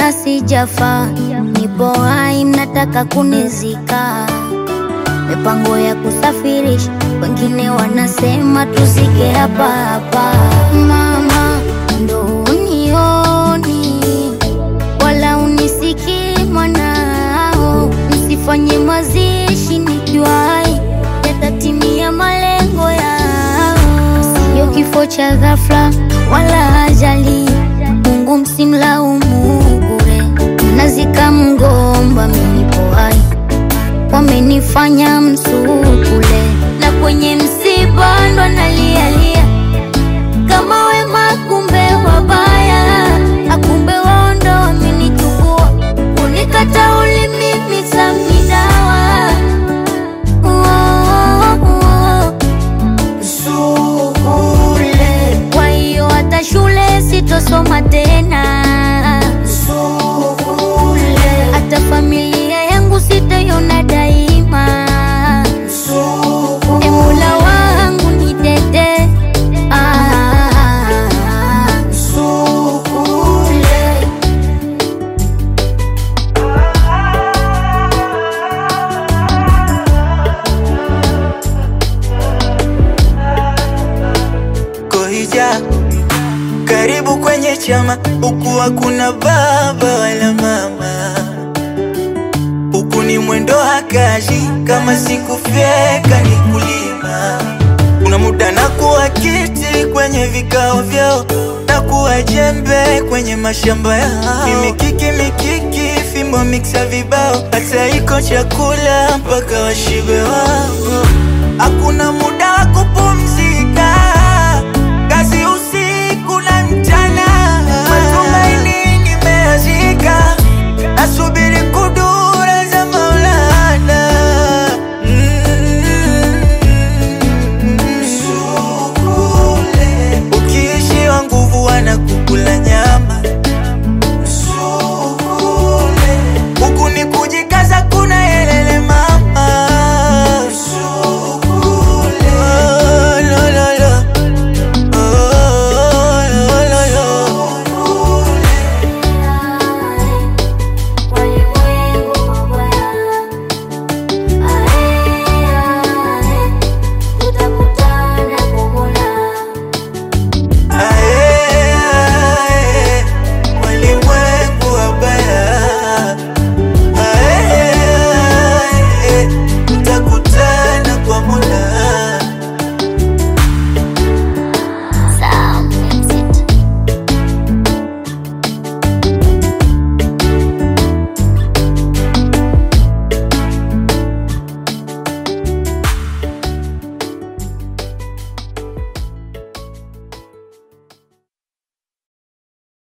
mbona sijafa? Nipo hai, mnataka kunizika. Mipango ya kusafirisha, wengine wanasema tuzike hapa hapa. Mama, ndo unioni wala unisikii mwanao, msifanye mazishi nikiwa hai, yatatimia malengo yao. Sio kifo cha ghafla wala ajali, Mungu msimlaumu bure. Mnazika mgomba, mimi nipo hai, wamenifanya msukule, na kwenye msiba ndo nalialia kama wema, kumbe wabaya, akumbe wao ndo wamenichukua, unikata ulimi samidawa Sukule. Kwa hiyo hata shule sitosoma tena Sukule. Hata familia yangu sitaiona daima E Mola wangu nitete ah, Sukule. Kohija, karibu kwenye chama, huku hakuna baba wala mama, huku ni mwendo hakaji, kama sikufyeka ni kulima. Kuna muda na kuwa kiti kwenye vikao vyao, na kuwa jembe kwenye mashamba yao, mimikiki mikiki, fimbo miksa vibao, hata iko chakula mpaka washibe wao. Hakuna muda wa kupumzika